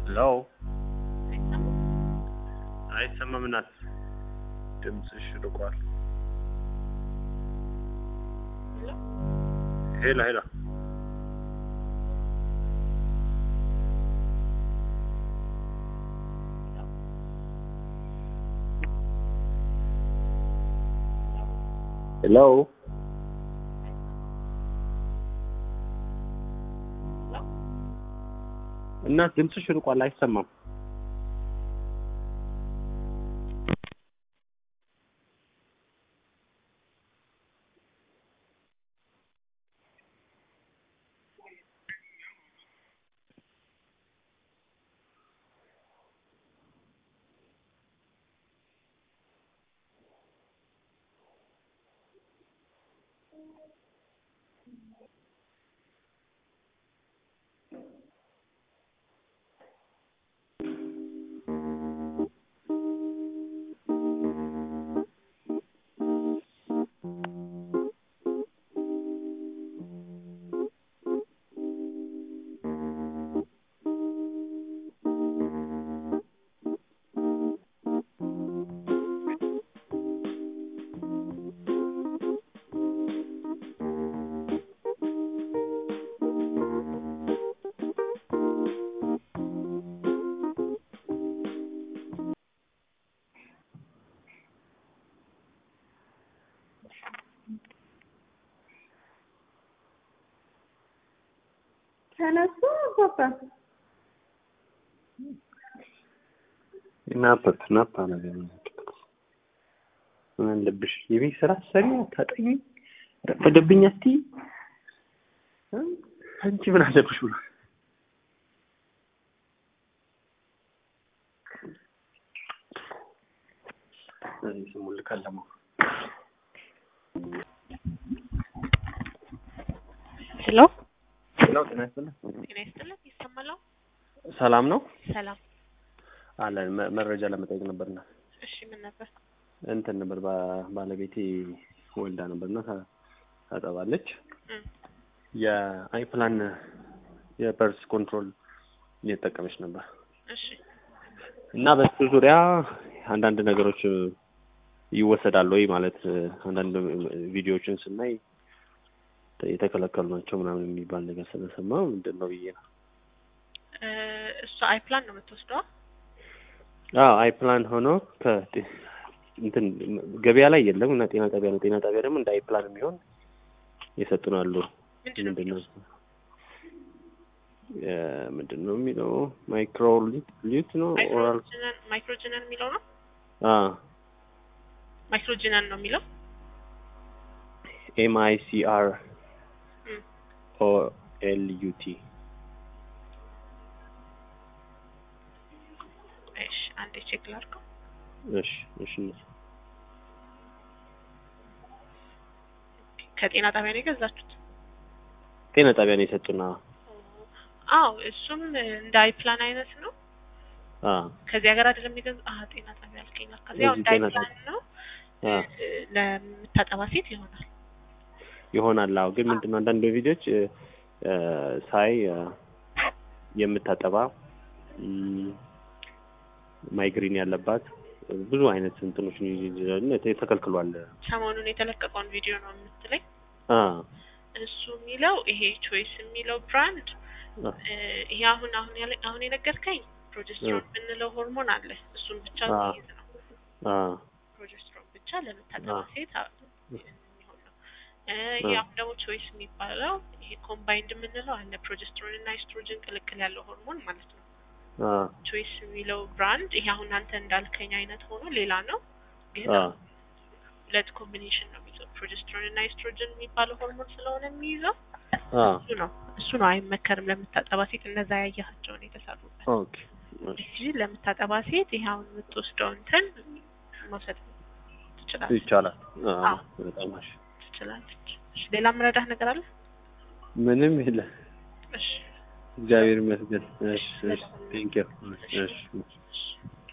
ሄሎ አይሰማም እናት ድምፅሽ ርቋል ሄሎ ሄሎ ሄሎ እናት ድምፅሽ ርቋል አይሰማም ተነሱ አባባ ናበት ናባ ነገር ምን ልብሽ የቤት ስራ ሰሪ ታጠኝ ረፈደብኝ እስቲ አንቺ ምን አለብሽ ብሎ ስሙል ካለማ ሄሎ ሄሎ ጤና ይስጥልኝ ጤና ይስጥልን ይሰማል ሰላም ነው ሰላም አለን መ- መረጃ ለመጠየቅ ነበርና እሺ ምን ነበር እንትን ነበር ባ- ባለቤቴ ወልዳ ነበርና ታ- ታጠባለች እም፣ የአይፕላን የፐርስ ኮንትሮል እየተጠቀመች ነበር እሺ እና በሱ ዙሪያ አንዳንድ ነገሮች ይወሰዳሉ ወይ ማለት አንዳንድ ቪዲዮዎችን ስናይ የተከለከሉ ናቸው ምናምን የሚባል ነገር ስለሰማ ምንድን ነው ብዬ ነው። እ፣ እሷ አይፕላን ነው የምትወስደዋ አዎ አይፕላን ሆኖ ከ እንትን ገበያ ላይ የለም እና ጤና ጣቢያ ነው። ጤና ጣቢያ ደግሞ እንደ አይፕላን የሚሆን የሰጡን አሉ። ምንድን ነው ምንድን ነው የሚለው? እ፣ ምንድን ነው የሚለው ማይክሮ ሊት ሊት ነው ኦራል ማይክሮጂነን ማይክሮጂነን የሚለው ነው አ ማይክሮጂነን ነው የሚለው ኤም አይ ሲ አር እም፣ ኦ ኤል ዩ ቲ እሺ አንዴ ቼክ ላድርገው እሺ እሺ ከጤና ጣቢያ ነው የገዛችሁት ጤና ጣቢያ ነው የሰጡና አዎ እሱም እንደ አይፕላን አይነት ነው አ ከዚህ ሀገር አይደለም የሚገዛ አሀ ጤና ጣቢያ አልከኝ ለካ ያው እዚህ እንደ ጤና አይፕላን ነው አ እ፣ ለምታጠባ ሴት ይሆናል ይሆናል። አዎ ግን ምንድነው አንዳንድ ቪዲዮች እ፣ እ፣ ሳይ እ፣ የምታጠባ እም፣ ማይግሪን ያለባት ብዙ አይነት እንትኖች ተከልክሏል። ሰሞኑን የተለቀቀውን ቪዲዮ ነው የምትለኝ አ እሱ የሚለው ይሄ ቾይስ የሚለው ብራንድ አ እ፣ ይሄ አሁን አሁን ያለ አሁን የነገርከኝ ፕሮጀስትሮን የምንለው ሆርሞን አለ እሱን ብቻ አ የሚይዝ ነው አ ፕሮጀስትሮን ብቻ ለምታጠባ አ ሴት አ- የሚሆን ነው እ፣ ይሄ አ አሁን ደግሞ ቾይስ የሚባለው ይሄ ኮምባይንድ የምንለው አለ ፕሮጀስትሮን እና ኤስትሮጅን ቅልቅል ያለው ሆርሞን ማለት ነው አ ቾይስ የሚለው ብራንድ ይሄ አሁን አንተ እንዳልከኝ አይነት ሆኖ ሌላ ነው ግን አ ሁለት ኮምቢኔሽን ነው የሚይዘው ፕሮጀስትሮን እና ኤስትሮጅን የሚባለው ሆርሞን ስለሆነ የሚይዘው አ እሱ ነው እሱ ነው አይመከርም ለምታጠባ ሴት እነዛ ያያቸውን የተሰሩበት ኦኬ እሺ እንጂ ለምታጠባ ሴት ይሄ አሁን የምትወስደው እንትን መውሰድ ትችላለች ይቻላል። አ አዎ። በጣም እሺ ትችላለች እሺ ሌላ ምረዳህ ነገር አለ ምንም የለ እሺ እግዚአብሔር ይመስገን። እሺ እሺ ቴንክ ዩ እሺ እሺ